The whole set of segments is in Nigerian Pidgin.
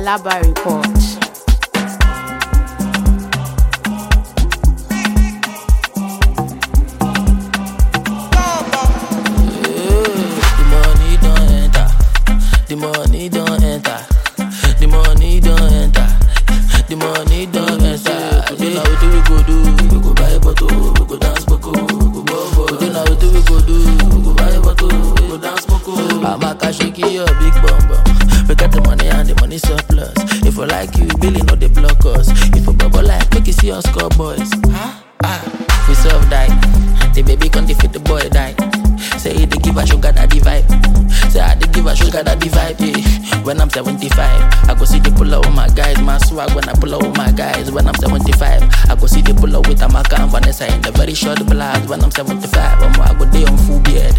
Alaba Report. The money don't enter. The money don't enter. The money don't enter. The money don't enter. Today now wetin we go do? We go buy bottle, we go dance boko, we go bobo. Today now wetin we go do? We go buy bottle, we go dance boko. Amaka shake your big bum bum. We got the money and the money surplus. If we like you, Billy no dey block us. If we bubble like, make you see us score boys. Huh? Ah, we serve die. The baby can defeat the boy die. Say he dey give a sugar daddy vibe. Say I dey give a sugar daddy vibe. Yeah. When I'm 75, I go see the pull up with my guys. My swag when I pull up with my guys. When I'm 75, I go see the pull up with Amaka and Vanessa in the very short blast. When I'm 75, I'm I go day on full beard.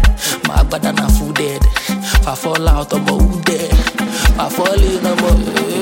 My bad and I'm full dead. If I fall out, I'm who dead. If I fall in, I'm a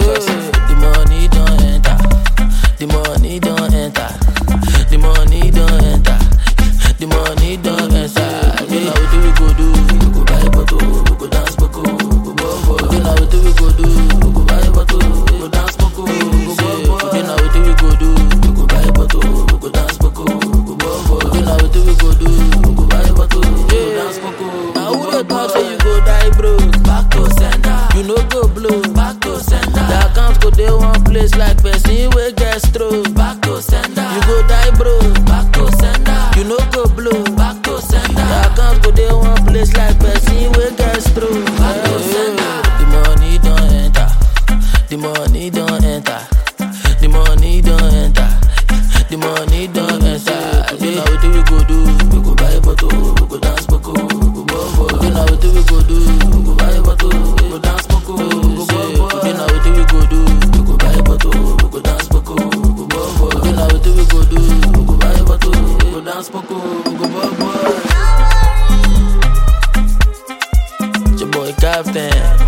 The money don't enter. The money don't enter. The money don't enter. The money don't enter. You know what we go do? We go buy bottle, we go dance boko, we go bobo. You know what we go do? We go buy bottle, we go dance boko, we go bobo. You know what we go do? We go buy bottle, we go dance boko, we go bobo. You know what we go do? We go buy bottle, we go dance boko. Now who dey talk say you go die broke? Back to sender. You no go blow. Back to sender. The account go dey one place like person wey get stroke. Back to sender. You go die broke. Back to sender. You no go blow. Back to sender. The account go dey one place like person wey get stroke. Back to sender. The money don enter. The money don enter. The money don enter. The money don enter. You know wetin we go do? We go buy bottle, we go dance boko, we go bobo. You know wetin we go do? We go buy bottle, we go dance boko, we go bobo. You know wetin we go do? We go buy bottle, we go dance boko, we go bobo. You know wetin we go do? We go buy bottle, we go dance boko, we go bobo. It's your boy Captain.